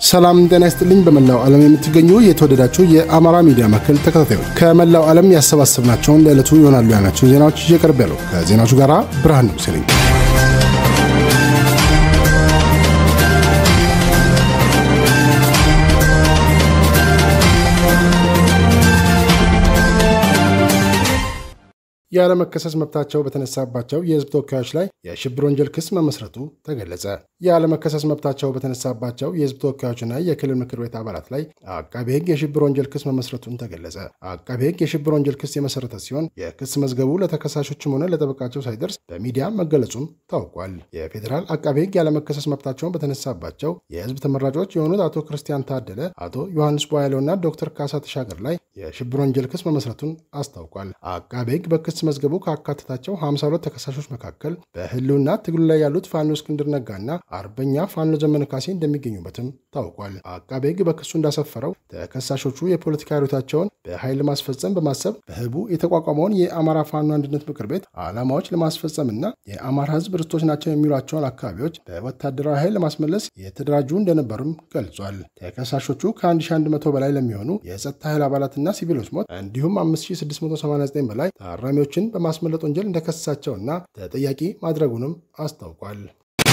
ሰላም ጤና ይስጥልኝ። በመላው ዓለም የምትገኙ የተወደዳችሁ የአማራ ሚዲያ ማዕከል ተከታታዮች ከመላው ዓለም ያሰባሰብናቸውን ለዕለቱ ይሆናሉ ያልናቸውን ዜናዎች ይዤ ቀርብ ያለው ከዜናዎቹ ጋር ብርሃን ንጉሴ ነኝ። ያለመከሰስ መብታቸው በተነሳባቸው የሕዝብ ተወካዮች ላይ የሽብር ወንጀል ክስ መመስረቱ ተገለጸ። ያለመከሰስ መብታቸው በተነሳባቸው የሕዝብ ተወካዮችና የክልል ምክር ቤት አባላት ላይ አቃቤ ሕግ የሽብር ወንጀል ክስ መመስረቱን ተገለጸ። አቃቤ ሕግ የሽብር ወንጀል ክስ የመሰረተ ሲሆን የክስ መዝገቡ ለተከሳሾችም ሆነ ለጠበቃቸው ሳይደርስ በሚዲያ መገለጹም ታውቋል። የፌዴራል አቃቤ ሕግ ያለመከሰስ መብታቸውን በተነሳባቸው የሕዝብ ተመራጮች የሆኑት አቶ ክርስቲያን ታደለ፣ አቶ ዮሐንስ ቧያለውና ዶክተር ካሳ ተሻገር ላይ የሽብር ወንጀል ክስ መመስረቱን አስታውቋል። አቃቤ ሕግ በክስ መዝገቡ ካካተታቸው 52 ተከሳሾች መካከል በህልውና ትግሉ ላይ ያሉት ፋኖ እስክንድር ነጋና አርበኛ ፋኖ ዘመነ ካሴ እንደሚገኙበትም ታውቋል። አቃቤ ሕግ በክሱ እንዳሰፈረው ተከሳሾቹ የፖለቲካ ሂደታቸውን በኃይል ለማስፈጸም በማሰብ በህቡ የተቋቋመውን የአማራ ፋኖ አንድነት ምክር ቤት ዓላማዎች ለማስፈጸምና የአማራ ህዝብ ርስቶች ናቸው የሚሏቸውን አካባቢዎች በወታደራዊ ኃይል ለማስመለስ የተደራጁ እንደነበሩም ገልጿል። ተከሳሾቹ ከ1100 በላይ ለሚሆኑ የጸጥታ ኃይል አባላትና ሲቪሎች ሞት እንዲሁም 5689 በላይ ታራሚዎች ችን በማስመለጥ ወንጀል እንደከሰሳቸውና ተጠያቂ ማድረጉንም አስታውቋል።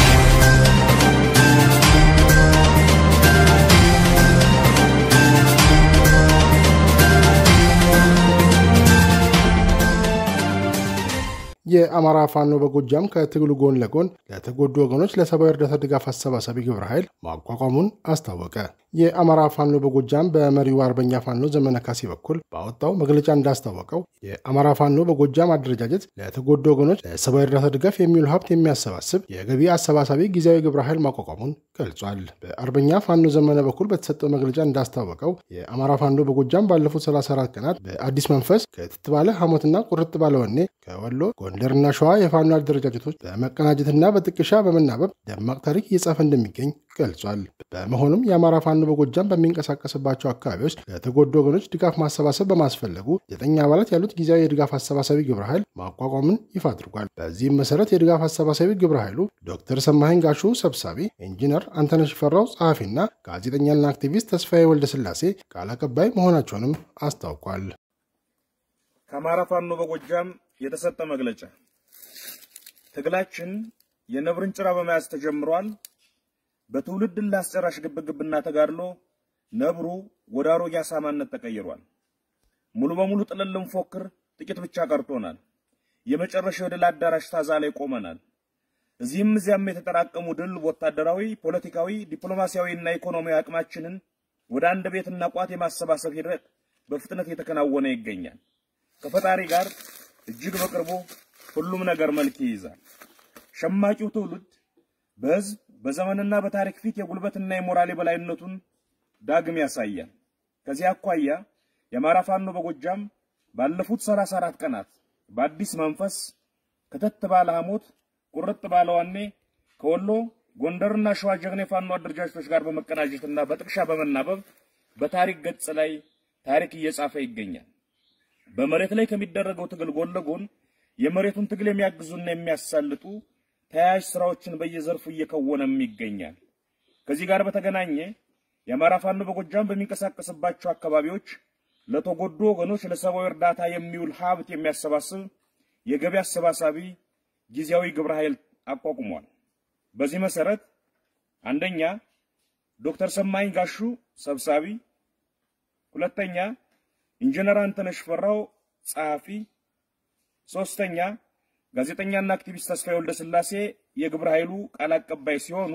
የአማራ ፋኖ በጎጃም ከትግሉ ጎን ለጎን ለተጎዱ ወገኖች ለሰብአዊ እርዳታ ድጋፍ አሰባሳቢ ግብረ ኃይል ማቋቋሙን አስታወቀ። የአማራ ፋኖ በጎጃም በመሪው አርበኛ ፋኖ ዘመነ ካሴ በኩል ባወጣው መግለጫ እንዳስታወቀው የአማራ ፋኖ በጎጃም አደረጃጀት ለተጎዱ ወገኖች ለሰብአዊ እርዳታ ድጋፍ የሚውል ሀብት የሚያሰባስብ የገቢ አሰባሳቢ ጊዜያዊ ግብረ ኃይል ማቋቋሙን ገልጿል። በአርበኛ ፋኖ ዘመነ በኩል በተሰጠው መግለጫ እንዳስታወቀው የአማራ ፋኖ በጎጃም ባለፉት 34 ቀናት በአዲስ መንፈስ ከትት ባለ ሐሞትና ቁርጥ ባለ ወኔ ከወሎ ጎንደርና ሸዋ የፋኖ አደረጃጀቶች በመቀናጀትና በጥቅሻ በመናበብ ደማቅ ታሪክ እየጻፈ እንደሚገኝ ገልጿል። በመሆኑም የአማራ ፋኖ በጎጃም በሚንቀሳቀስባቸው አካባቢዎች ለተጎዱ ወገኖች ድጋፍ ማሰባሰብ በማስፈለጉ ዘጠኝ አባላት ያሉት ጊዜያዊ የድጋፍ አሰባሳቢ ግብረ ኃይል ማቋቋምን ይፋ አድርጓል። በዚህም መሰረት የድጋፍ አሰባሳቢ ግብረ ኃይሉ ዶክተር ሰማኸኝ ጋሹ ሰብሳቢ፣ ኢንጂነር አንተነሽ ፈራው ጸሐፊና ጋዜጠኛና አክቲቪስት ተስፋዬ ወልደስላሴ ቃል አቀባይ መሆናቸውንም አስታውቋል። ከአማራ ፋኖ በጎጃም የተሰጠ መግለጫ ትግላችን የነብርን ጭራ በመያዝ ተጀምሯል። በትውልድ ላስጨራሽ ግብግብና ተጋድሎ ነብሩ ወደ አሮጌ አሳማነት ተቀይሯል። ሙሉ በሙሉ ጥልን ልንፎክር ጥቂት ብቻ ቀርቶናል። የመጨረሻው የድል አዳራሽ ታዛ ላይ ቆመናል። እዚህም እዚያም የተጠራቀሙ ድል ወታደራዊ፣ ፖለቲካዊ፣ ዲፕሎማሲያዊ እና ኢኮኖሚያዊ አቅማችንን ወደ አንድ ቤትና ቋት የማሰባሰብ ሂደት በፍጥነት እየተከናወነ ይገኛል። ከፈጣሪ ጋር እጅግ በቅርቡ ሁሉም ነገር መልክ ይይዛል። ሸማቂው ትውልድ በህዝብ በዘመንና በታሪክ ፊት የጉልበትና የሞራል የበላይነቱን ዳግም ያሳያል። ከዚህ አኳያ የአማራ ፋኖ በጎጃም ባለፉት 34 ቀናት በአዲስ መንፈስ ከተት ባለ ሐሞት ቁርጥ ባለ ዋኔ ከወሎ ጎንደርና ሸዋ ጀግና የፋኖ አደረጃጀቶች ጋር በመቀናጀትና በጥቅሻ በመናበብ በታሪክ ገጽ ላይ ታሪክ እየጻፈ ይገኛል። በመሬት ላይ ከሚደረገው ትግል ጎን ለጎን የመሬቱን ትግል የሚያግዙና የሚያሳልጡ ተያያዥ ስራዎችን በየዘርፉ እየከወነም ይገኛል። ከዚህ ጋር በተገናኘ የአማራ ፋኖ በጎጃም በሚንቀሳቀስባቸው አካባቢዎች ለተጎዱ ወገኖች ለሰብአዊ እርዳታ የሚውል ሀብት የሚያሰባስብ የገቢ አሰባሳቢ ጊዜያዊ ግብረ ኃይል አቋቁሟል። በዚህ መሰረት አንደኛ ዶክተር ሰማኝ ጋሹ ሰብሳቢ፣ ሁለተኛ ኢንጂነር አንተነሽ ፈራው ጸሐፊ፣ ሶስተኛ ጋዜጠኛና አክቲቪስት ተስፋዬ ወልደ ስላሴ የግብረ ኃይሉ ቃል አቀባይ ሲሆኑ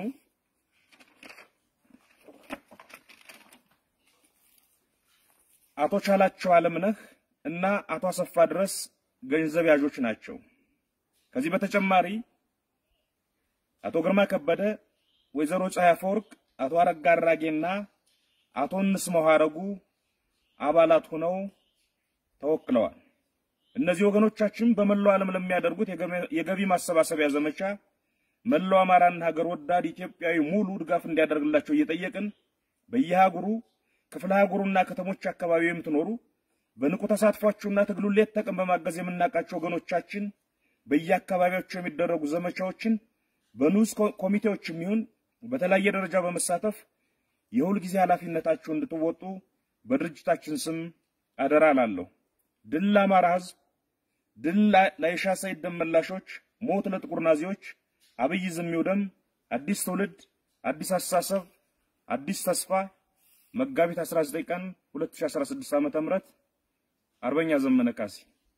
አቶ ቻላቸው አለምነህ እና አቶ አሰፋ ድረስ ገንዘብ ያዦች ናቸው። ከዚህ በተጨማሪ አቶ ግርማ ከበደ፣ ወይዘሮ ፀሐይ አፈወርቅ፣ አቶ አረጋ አራጌና አቶ እንስማው ሀረጉ አባላት ሆነው ተወክለዋል። እነዚህ ወገኖቻችን በመላው ዓለም ለሚያደርጉት የገቢ ማሰባሰቢያ ዘመቻ መላው አማራና ሀገር ወዳድ ኢትዮጵያዊ ሙሉ ድጋፍ እንዲያደርግላቸው እየጠየቅን በየሀገሩ ክፍለ ሀገሩና ከተሞች አካባቢ የምትኖሩ በንቁ ተሳትፏችሁና ትግሉን ሌት ተቀን በማገዝ የምናውቃቸው ወገኖቻችን በየአካባቢያቸው የሚደረጉ ዘመቻዎችን በንዑስ ኮሚቴዎችም ይሁን በተለያየ ደረጃ በመሳተፍ የሁል ጊዜ ኃላፊነታችሁ እንድትወጡ በድርጅታችን ስም አደራ ላለሁ። ድል ለአማራ ሕዝብ፣ ድል ለአይሻ ሰይድ ደም መላሾች፣ ሞት ለጥቁር ናዚዎች፣ አብይ ዝም ይውደም፣ አዲስ ትውልድ፣ አዲስ አስተሳሰብ፣ አዲስ ተስፋ። መጋቢት 19 ቀን 2016 ዓ.ም አርበኛ ዘመነ ካሴ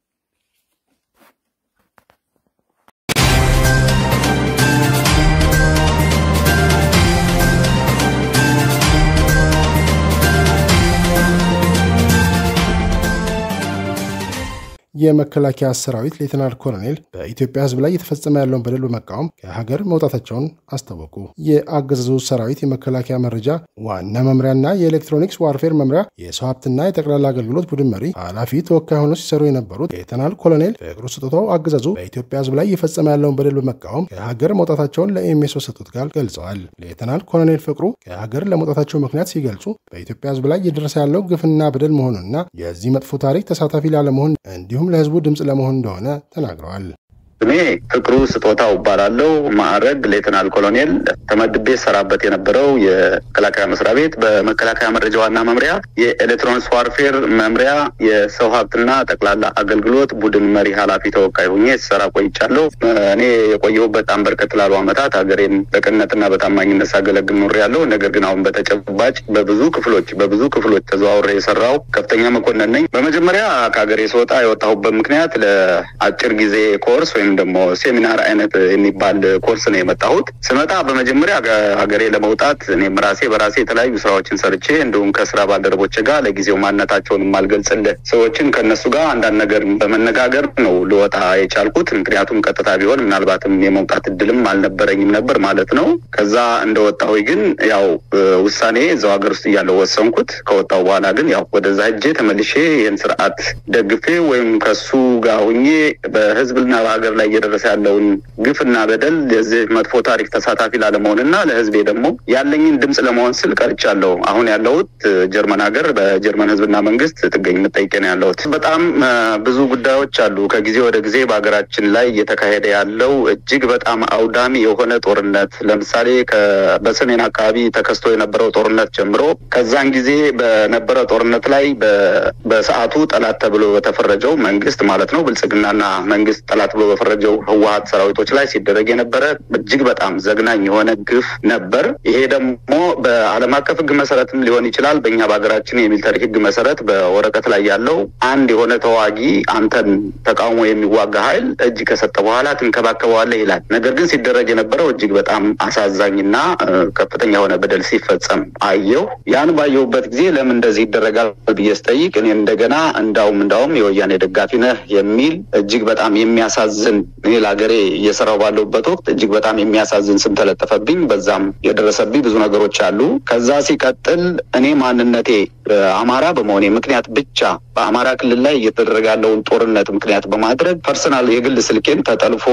የመከላከያ ሰራዊት ሌተናል ኮሎኔል በኢትዮጵያ ሕዝብ ላይ እየተፈጸመ ያለውን በደል በመቃወም ከሀገር መውጣታቸውን አስታወቁ። የአገዛዙ ሰራዊት የመከላከያ መረጃ ዋና መምሪያና የኤሌክትሮኒክስ ዋርፌር መምሪያ የሰው ሀብትና የጠቅላላ አገልግሎት ቡድን መሪ ኃላፊ ተወካይ ሆነው ሲሰሩ የነበሩት ሌተናል ኮሎኔል ፍቅሩ ስጦታው አገዛዙ በኢትዮጵያ ሕዝብ ላይ እየፈጸመ ያለውን በደል በመቃወም ከሀገር መውጣታቸውን ለኤምኤስ በሰጡት ቃል ገልጸዋል። ሌተናል ኮሎኔል ፍቅሩ ከሀገር ለመውጣታቸው ምክንያት ሲገልጹ በኢትዮጵያ ሕዝብ ላይ እየደረሰ ያለው ግፍና በደል መሆኑንና የዚህ መጥፎ ታሪክ ተሳታፊ ላለመሆን እንዲሁም ለህዝቡ ድምፅ ለመሆን እንደሆነ ተናግረዋል። ስሜ ፍቅሩ ስጦታው እባላለሁ። ማዕረግ ሌተናል ኮሎኔል። ተመድቤ ሰራበት የነበረው የመከላከያ መስሪያ ቤት በመከላከያ መረጃ ዋና መምሪያ የኤሌክትሮኒክስ ዋርፌር መምሪያ የሰው ሀብትና ጠቅላላ አገልግሎት ቡድን መሪ ኃላፊ ተወካይ ሁኜ ስሰራ ቆይቻለሁ። እኔ የቆየሁበት በጣም በርከት ላሉ ዓመታት ሀገሬን በቅንነትና በታማኝነት ሳገለግል ኖሬያለሁ። ነገር ግን አሁን በተጨባጭ በብዙ ክፍሎች በብዙ ክፍሎች ተዘዋውሬ የሰራው ከፍተኛ መኮንን ነኝ። በመጀመሪያ ከሀገሬ ስወጣ የወጣሁበት ምክንያት ለአጭር ጊዜ ኮርስ ወይም ደግሞ ሴሚናር አይነት የሚባል ኮርስ ነው የመጣሁት። ስመጣ በመጀመሪያ ሀገሬ ለመውጣት እኔም ራሴ በራሴ የተለያዩ ስራዎችን ሰርቼ እንዲሁም ከስራ ባልደረቦች ጋር ለጊዜው ማንነታቸውን የማልገልጽልህ ሰዎችን ከእነሱ ጋር አንዳንድ ነገር በመነጋገር ነው ልወጣ የቻልኩት። ምክንያቱም ቀጥታ ቢሆን ምናልባትም የመውጣት እድልም አልነበረኝም ነበር ማለት ነው። ከዛ እንደወጣሁ ግን ያው ውሳኔ እዛው ሀገር ውስጥ እያለው ወሰንኩት። ከወጣሁ በኋላ ግን ያው ወደዛ ሄጄ ተመልሼ ይህን ስርዓት ደግፌ ወይም ከሱ ጋር ሁኜ በህዝብና በሀገር ላይ እየደረሰ ያለውን ግፍና በደል የዚህ መጥፎ ታሪክ ተሳታፊ ላለመሆን እና ለህዝቤ ደግሞ ያለኝን ድምፅ ለመሆን ስል ቀርቻለሁ። አሁን ያለሁት ጀርመን ሀገር በጀርመን ህዝብና መንግስት ጥገኝ መጠይቄ ነው ያለሁት። በጣም ብዙ ጉዳዮች አሉ። ከጊዜ ወደ ጊዜ በሀገራችን ላይ እየተካሄደ ያለው እጅግ በጣም አውዳሚ የሆነ ጦርነት ለምሳሌ በሰሜን አካባቢ ተከስቶ የነበረው ጦርነት ጀምሮ ከዛን ጊዜ በነበረ ጦርነት ላይ በሰዓቱ ጠላት ተብሎ በተፈረጀው መንግስት ማለት ነው ብልጽግናና መንግስት ጠላት ብሎ በፈረጀው ህወሀት ሰራዊቶች ላይ ሲደረግ የነበረ እጅግ በጣም ዘግናኝ የሆነ ግፍ ነበር። ይሄ ደግሞ በዓለም አቀፍ ህግ መሰረትም ሊሆን ይችላል። በእኛ በሀገራችን የሚሊተሪ ህግ መሰረት በወረቀት ላይ ያለው አንድ የሆነ ተዋጊ አንተን ተቃውሞ የሚዋጋ ኃይል እጅ ከሰጠ በኋላ ትንከባከበዋለህ ይላል። ነገር ግን ሲደረግ የነበረው እጅግ በጣም አሳዛኝና ከፍተኛ የሆነ በደል ሲፈጸም አየሁ። ያን ባየሁበት ጊዜ ለምን እንደዚህ ይደረጋል ብዬ ስጠይቅ እኔ እንደገና እንዳውም እንዳውም የወያኔ ደጋፊ ነህ የሚል እጅግ በጣም የሚያሳዝን እኔ ለሀገሬ እየሰራው ባለሁበት ወቅት እጅግ በጣም የሚያሳዝን ስም ተለጠፈብኝ። በዛም የደረሰብኝ ብዙ ነገሮች አሉ። ከዛ ሲቀጥል እኔ ማንነቴ አማራ በመሆኔ ምክንያት ብቻ በአማራ ክልል ላይ እየተደረገ ያለውን ጦርነት ምክንያት በማድረግ ፐርሰናል የግል ስልኬን ተጠልፎ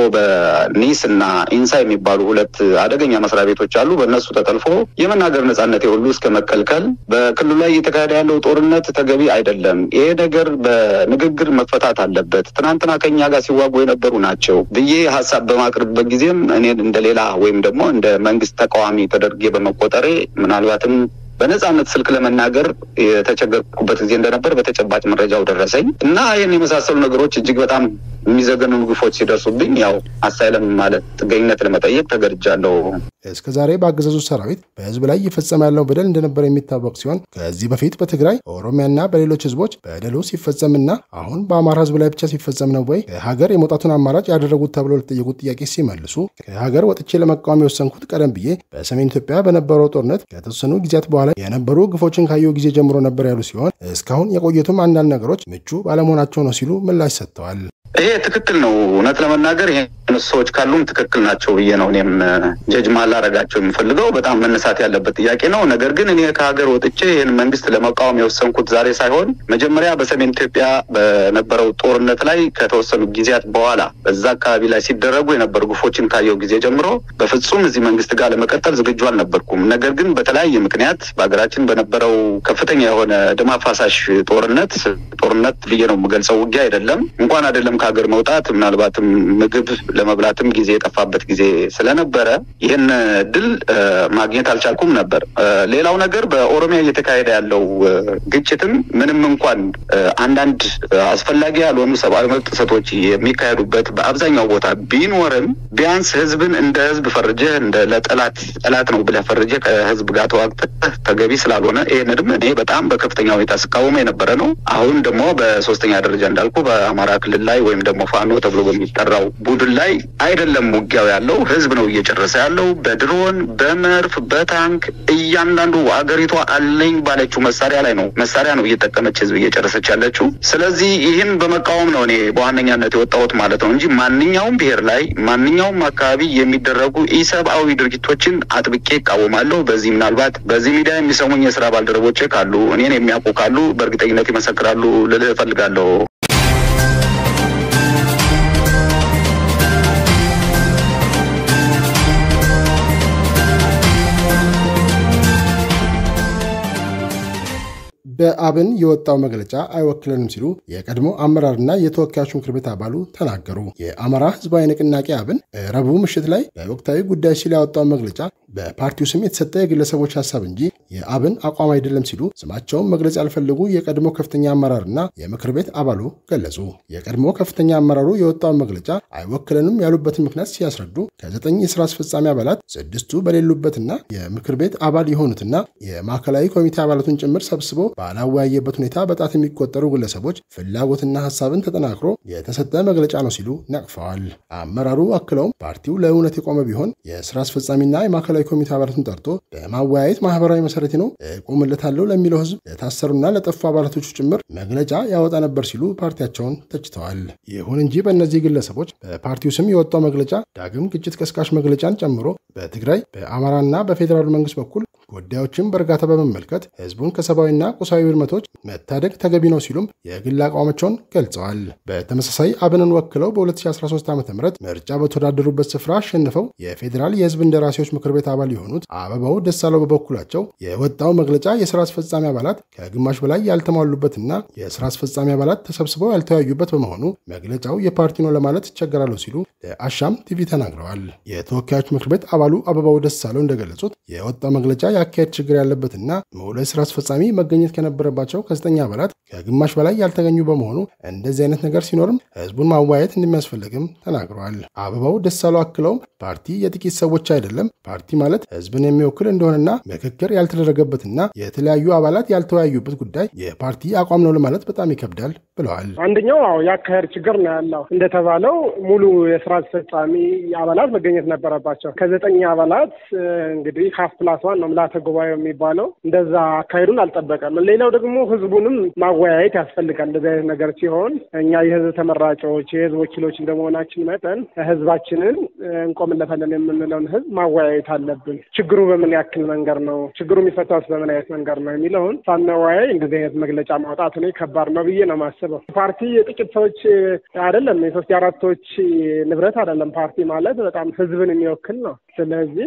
በኒስ እና ኢንሳ የሚባሉ ሁለት አደገኛ መስሪያ ቤቶች አሉ። በእነሱ ተጠልፎ የመናገር ነጻነቴ ሁሉ እስከ መከልከል በክልሉ ላይ እየተካሄደ ያለው ጦርነት ተገቢ አይደለም፣ ይሄ ነገር በንግግር መፈታት አለበት፣ ትናንትና ከኛ ጋር ሲዋጉ የነበሩ ናቸው ብዬ ሀሳብ በማቅረብበት ጊዜም እኔን እንደ ሌላ ወይም ደግሞ እንደ መንግስት ተቃዋሚ ተደርጌ በመቆጠሬ ምናልባትም በነጻነት ስልክ ለመናገር የተቸገርኩበት ጊዜ እንደነበር በተጨባጭ መረጃው ደረሰኝ እና ይህን የመሳሰሉ ነገሮች እጅግ በጣም የሚዘገኑ ግፎች ሲደርሱብኝ ያው አሳይለም ማለት ጥገኝነት ለመጠየቅ ተገድጃለሁ። እስከ ዛሬ በአገዛዙ ሰራዊት በህዝብ ላይ እየፈጸመ ያለው በደል እንደነበር የሚታወቅ ሲሆን ከዚህ በፊት በትግራይ በኦሮሚያና በሌሎች ህዝቦች በደሉ ሲፈጸምና አሁን በአማራ ህዝብ ላይ ብቻ ሲፈጸም ነው ወይ ከሀገር የመውጣቱን አማራጭ ያደረጉት ተብሎ ለተጠየቁት ጥያቄ ሲመልሱ ከሀገር ወጥቼ ለመቃወም የወሰንኩት ቀደም ብዬ በሰሜን ኢትዮጵያ በነበረው ጦርነት ከተወሰኑ ጊዜያት በኋላ የነበሩ ግፎችን ካየሁ ጊዜ ጀምሮ ነበር ያሉ ሲሆን እስካሁን የቆየቱም አንዳንድ ነገሮች ምቹ ባለመሆናቸው ነው ሲሉ ምላሽ ሰጥተዋል። ይሄ ትክክል ነው። እውነት ለመናገር ይሄ ሰዎች ካሉም ትክክል ናቸው ብዬ ነው እኔም ጀጅ ማላረጋቸው የሚፈልገው በጣም መነሳት ያለበት ጥያቄ ነው። ነገር ግን እኔ ከሀገር ወጥቼ ይህን መንግስት ለመቃወም የወሰንኩት ዛሬ ሳይሆን መጀመሪያ በሰሜን ኢትዮጵያ በነበረው ጦርነት ላይ ከተወሰኑ ጊዜያት በኋላ በዛ አካባቢ ላይ ሲደረጉ የነበሩ ግፎችን ካየው ጊዜ ጀምሮ በፍጹም እዚህ መንግስት ጋር ለመቀጠል ዝግጁ አልነበርኩም። ነገር ግን በተለያየ ምክንያት በሀገራችን በነበረው ከፍተኛ የሆነ ደም አፋሳሽ ጦርነት ጦርነት ብዬ ነው የምገልጸው ውጊያ አይደለም እንኳን አይደለም ከሀገር መውጣት ምናልባትም ምግብ ለመብላትም ጊዜ የጠፋበት ጊዜ ስለነበረ ይህን እድል ማግኘት አልቻልኩም ነበር። ሌላው ነገር በኦሮሚያ እየተካሄደ ያለው ግጭትም ምንም እንኳን አንዳንድ አስፈላጊ ያልሆኑ ሰብአዊ መብት ጥሰቶች የሚካሄዱበት በአብዛኛው ቦታ ቢኖርም ቢያንስ ህዝብን እንደ ህዝብ ፈርጀህ እንደ ለጠላት ጠላት ነው ብለህ ፈርጀህ ከህዝብ ጋር ተዋግተህ ተገቢ ስላልሆነ ይህንንም እኔ በጣም በከፍተኛ ሁኔታ ስቃወም የነበረ ነው። አሁን ደግሞ በሶስተኛ ደረጃ እንዳልኩ በአማራ ክልል ላይ ወይም ደግሞ ፋኖ ተብሎ በሚጠራው ቡድን ላይ አይደለም ውጊያው ያለው ህዝብ ነው እየጨረሰ ያለው በድሮን በመርፍ በታንክ እያንዳንዱ አገሪቷ አለኝ ባለችው መሳሪያ ላይ ነው መሳሪያ ነው እየጠቀመች ህዝብ እየጨረሰች ያለችው። ስለዚህ ይህን በመቃወም ነው እኔ በዋነኛነት የወጣሁት ማለት ነው እንጂ ማንኛውም ብሔር ላይ ማንኛውም አካባቢ የሚደረጉ ኢሰብአዊ ድርጊቶችን አጥብቄ ይቃወማለሁ። በዚህ ምናልባት በዚህ ሚዲያ የሚሰሙኝ የስራ ባልደረቦቼ ካሉ እኔን የሚያውቁ ካሉ በእርግጠኝነት ይመሰክራሉ ልልህ እፈልጋለሁ። በአብን የወጣው መግለጫ አይወክለንም ሲሉ የቀድሞ አመራርና የተወካዮች ምክር ቤት አባሉ ተናገሩ። የአማራ ህዝባዊ ንቅናቄ አብን ረቡዕ ምሽት ላይ በወቅታዊ ጉዳይ ሲል ያወጣው መግለጫ በፓርቲው ስም የተሰጠ የግለሰቦች ሀሳብ እንጂ የአብን አቋም አይደለም ሲሉ ስማቸውን መግለጽ ያልፈለጉ የቀድሞ ከፍተኛ አመራርና የምክር ቤት አባሉ ገለጹ። የቀድሞ ከፍተኛ አመራሩ የወጣውን መግለጫ አይወክለንም ያሉበትን ምክንያት ሲያስረዱ ከዘጠኝ የስራ አስፈጻሚ አባላት ስድስቱ በሌሉበትና የምክር ቤት አባል የሆኑትና የማዕከላዊ ኮሚቴ አባላቱን ጭምር ሰብስቦ ባላወያየበት ሁኔታ በጣት የሚቆጠሩ ግለሰቦች ፍላጎትና ሀሳብን ተጠናክሮ የተሰጠ መግለጫ ነው ሲሉ ነቅፈዋል። አመራሩ አክለውም ፓርቲው ለእውነት የቆመ ቢሆን የስራ አስፈጻሚና የማዕከላዊ ኮሚቴ አባላቱን ጠርቶ በማወያየት ማህበራዊ መሰረት ነው እቆምለታለሁ ለሚለው ህዝብ ለታሰሩና ለጠፉ አባላቶቹ ጭምር መግለጫ ያወጣ ነበር ሲሉ ፓርቲያቸውን ተችተዋል። ይሁን እንጂ በእነዚህ ግለሰቦች በፓርቲው ስም የወጣው መግለጫ ዳግም ግጭት ቀስቃሽ መግለጫን ጨምሮ በትግራይ በአማራና በፌዴራሉ መንግስት በኩል ጉዳዮችን በእርጋታ በመመልከት ህዝቡን ከሰብአዊና ቁሳዊ ውድመቶች መታደግ ተገቢ ነው ሲሉም የግል አቋማቸውን ገልጸዋል። በተመሳሳይ አብንን ወክለው በ2013 ዓ ም ምርጫ በተወዳደሩበት ስፍራ አሸንፈው የፌዴራል የህዝብ እንደራሴዎች ምክር ቤት አባል የሆኑት አበባው ደሳለው በበኩላቸው የወጣው መግለጫ የስራ አስፈጻሚ አባላት ከግማሽ በላይ ያልተሟሉበትና የስራ አስፈጻሚ አባላት ተሰብስበው ያልተወያዩበት በመሆኑ መግለጫው የፓርቲ ነው ለማለት ይቸገራሉ ሲሉ ለአሻም ቲቪ ተናግረዋል። የተወካዮች ምክር ቤት አባሉ አበባው ደሳለው እንደገለጹት የወጣው መግለጫ የአካሄድ ችግር ያለበትና ሙሉ ስራ አስፈጻሚ መገኘት ከነበረባቸው ከዘጠኝ አባላት ከግማሽ በላይ ያልተገኙ በመሆኑ እንደዚህ አይነት ነገር ሲኖርም ህዝቡን ማወያየት እንደሚያስፈልግም ተናግረዋል። አበባው ደሳለው አክለውም ፓርቲ የጥቂት ሰዎች አይደለም፣ ፓርቲ ማለት ህዝብን የሚወክል እንደሆነና ምክክር ያልተደረገበትና የተለያዩ አባላት ያልተወያዩበት ጉዳይ የፓርቲ አቋም ነው ለማለት በጣም ይከብዳል ብለዋል። አንደኛው የአካሄድ ችግር ነው ያለው። እንደተባለው ሙሉ የስራ አስፈጻሚ አባላት መገኘት ነበረባቸው። ከዘጠኝ አባላት እንግዲህ ሀፍ ፕላስ ዋን ነው ምልዓተ ጉባኤው የሚባለው እንደዛ አካሄዱን አልጠበቀም። ሌላው ደግሞ ህዝቡንም ማወያየት ያስፈልጋል። እንደዚህ አይነት ነገር ሲሆን እኛ የህዝብ ተመራጮች የህዝብ ወኪሎች እንደመሆናችን መጠን ህዝባችንን እንቆምለታለን የምንለውን ህዝብ ማወያየት አለብን። ችግሩ በምን ያክል መንገድ ነው፣ ችግሩ የሚፈታውስ በምን አይነት መንገድ ነው የሚለውን ሳናወያይ እንደዚህ አይነት መግለጫ ማውጣት እኔ ከባድ ነው ብዬ ነው የማስበው። ፓርቲ የጥቂት ሰዎች አይደለም፣ የሶስት የአራት ሰዎች ንብረት አይደለም። ፓርቲ ማለት በጣም ህዝብን የሚወክል ነው። ስለዚህ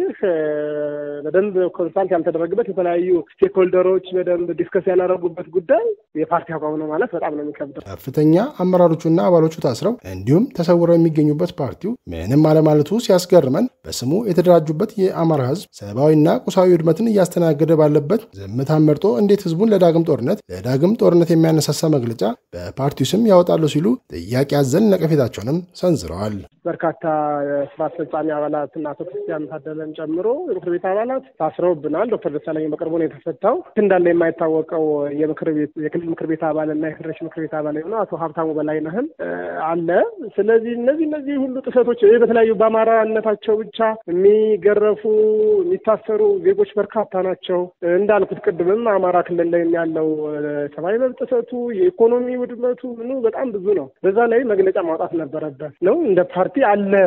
በደንብ ኮንሳልት ያልተደረገበት የተለያዩ ስቴክሆልደሮች በደንብ ዲስከስ ያላደረጉበት ጉዳይ የፓርቲ አቋም ነው ማለት በጣም ነው የሚከብደው። ከፍተኛ አመራሮቹና አባሎቹ ታስረው እንዲሁም ተሰውረው የሚገኙበት ፓርቲው ምንም አለማለቱ ሲያስገርመን በስሙ የተደራጁበት የአማራ ህዝብ ሰብአዊና ቁሳዊ ውድመትን እያስተናገደ ባለበት ዝምታን መርጦ እንዴት ህዝቡን ለዳግም ጦርነት ለዳግም ጦርነት የሚያነሳሳ መግለጫ በፓርቲው ስም ያወጣሉ ሲሉ ጥያቄ አዘል ነቀፌታቸውንም ሰንዝረዋል። በርካታ የስራ አስፈጻሚ አባላት እና አቶ ክርስቲያን ታደለን ጨምሮ የምክር ቤት አባላት ታስረውብናል። ዶክተር ደሳለኝ በቅርቡ ነው የተፈታው። እንዳለ የማይታወቀው የምክር ቤት የክልል ምክር ቤት አባል እና የፌዴሬሽን ምክር ቤት አባል የሆነው አቶ ሀብታሙ በላይነህም አለ። ስለዚህ እነዚህ እነዚህ ሁሉ ጥሰቶች በተለያዩ በአማራነታቸው ብቻ የሚገረፉ የሚታሰሩ ዜጎች በርካታ ናቸው። እንዳልኩት ቅድምም አማራ ክልል ላይ ያለው ሰብአዊ መብት ጥሰቱ፣ የኢኮኖሚ ውድመቱ ምኑ በጣም ብዙ ነው። በዛ ላይ መግለጫ ማውጣት ነበረበት ነው እንደ ፓርቲ አለ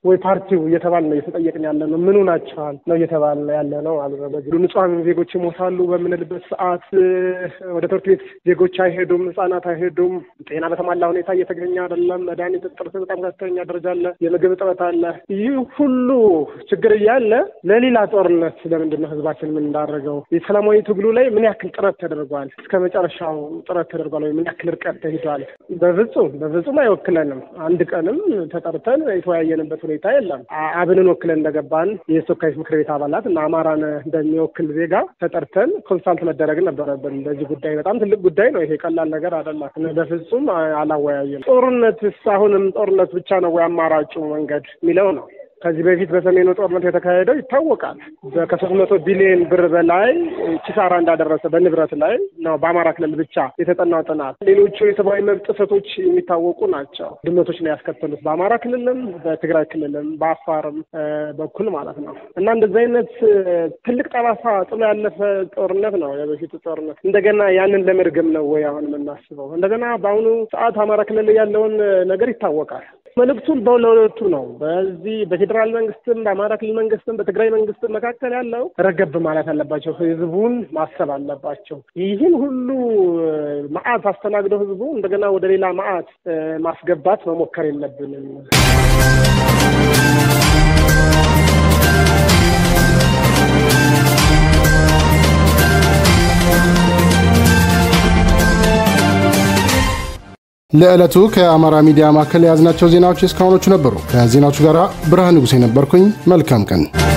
ወይ ፓርቲው እየተባለ ነው እየተጠየቅን ያለ ነው። ምኑ ናቸዋል ነው እየተባለ ያለ ነው ማለት ነው። በዚህ ንጹሐን ዜጎች ይሞታሉ በምንልበት ሰዓት ወደ ትምህርት ቤት ዜጎች አይሄዱም፣ ህጻናት አይሄዱም። ጤና በተሟላ ሁኔታ እየተገኘ አይደለም። መድኃኒት እጥረት በጣም ከፍተኛ ደረጃ አለ። የምግብ እጥረት አለ። ይህ ሁሉ ችግር እያለ ለሌላ ጦርነት ለምንድን ነው ህዝባችን ምን እንዳደረገው? የሰላማዊ ትግሉ ላይ ምን ያክል ጥረት ተደርጓል? እስከ መጨረሻው ጥረት ተደርጓል ወይ? ምን ያክል ርቀት ተሂዷል? በፍጹም በፍጹም አይወክለንም። አንድ ቀንም ተጠርተን የተወያየንበት ሁኔታ የለም። አብንን ወክለን እንደገባን የተወካዮች ምክር ቤት አባላት እና አማራን እንደሚወክል ዜጋ ተጠርተን ኮንሳልት መደረግ ነበረብን። በዚህ ጉዳይ በጣም ትልቅ ጉዳይ ነው። ይሄ ቀላል ነገር አይደለም። በፍጹም አላወያየም። ጦርነትስ አሁንም ጦርነት ብቻ ነው ወይ አማራጩ መንገድ የሚለው ነው። ከዚህ በፊት በሰሜኑ ጦርነት የተካሄደው ይታወቃል። ከሶስት መቶ ቢሊዮን ብር በላይ ኪሳራ እንዳደረሰ በንብረት ላይ ነው በአማራ ክልል ብቻ የተጠናው ጥናት። ሌሎቹ የሰብአዊ መብት ጥሰቶች የሚታወቁ ናቸው። ድመቶች ነው ያስከተሉት በአማራ ክልልም፣ በትግራይ ክልልም፣ በአፋርም በኩል ማለት ነው እና እንደዚህ አይነት ትልቅ ጠባሳ ጥሎ ያለፈ ጦርነት ነው የበፊቱ ጦርነት። እንደገና ያንን ለመድገም ነው ወይ አሁን የምናስበው? እንደገና በአሁኑ ሰዓት አማራ ክልል ያለውን ነገር ይታወቃል። መልእክቱን በሁለቱ ነው። በዚህ በፌዴራል መንግስትም በአማራ ክልል መንግስትም በትግራይ መንግስትም መካከል ያለው ረገብ ማለት አለባቸው። ህዝቡን ማሰብ አለባቸው። ይህን ሁሉ መዓት አስተናግደው ህዝቡ እንደገና ወደ ሌላ መዓት ማስገባት መሞከር የለብንም። ለዕለቱ ከአማራ ሚዲያ ማዕከል የያዝናቸው ዜናዎች እስካሁኖቹ ነበሩ። ከዜናዎቹ ጋር ብርሃን ንጉሴ ነበርኩኝ። መልካም ቀን